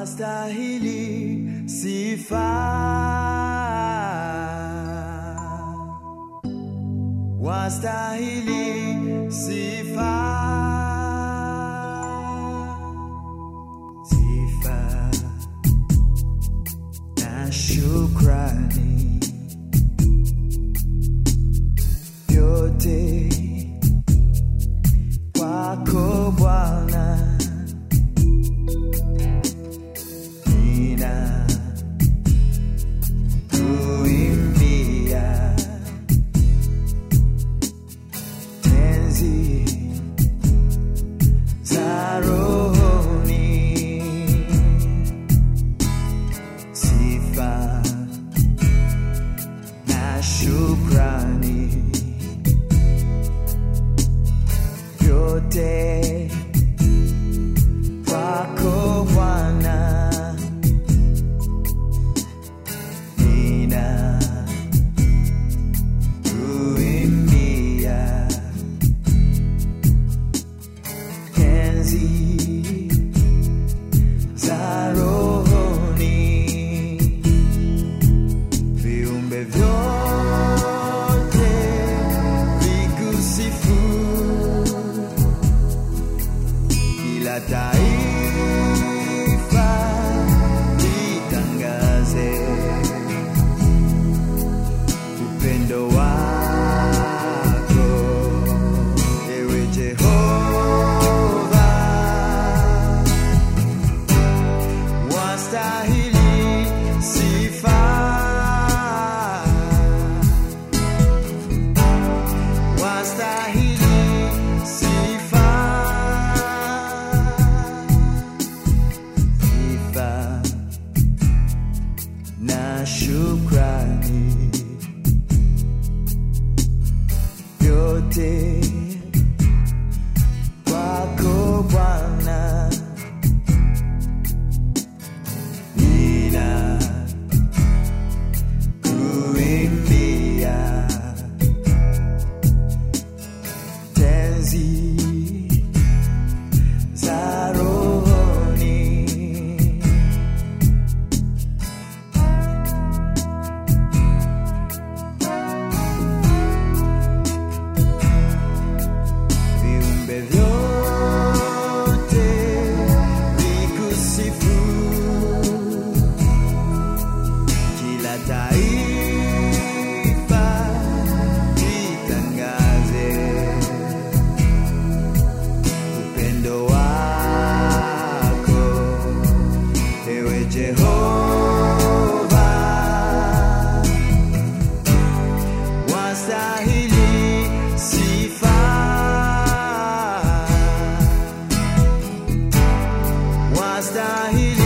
wastahili sifa, wastahili sifa, sifa na shukrani vyote kwako Bwana. Nina kuimbia tenzi za rohoni, sifa na shukrani vyote kwako Bwana. Nina kuimbia tenzi za rohoni, viumbe vyote vikusifu, kila taifa litangaze upendo wako, ewe Jehova, wastahili sifa, wastahili sifa, sifa na shukrani vyote kwako Bwana. Nina kuimbia tenzi za rohoni viumbe vyote vikusifu, kila taifa litangaze upendo wako, ewe Jehova, wastahili sifa, wastahili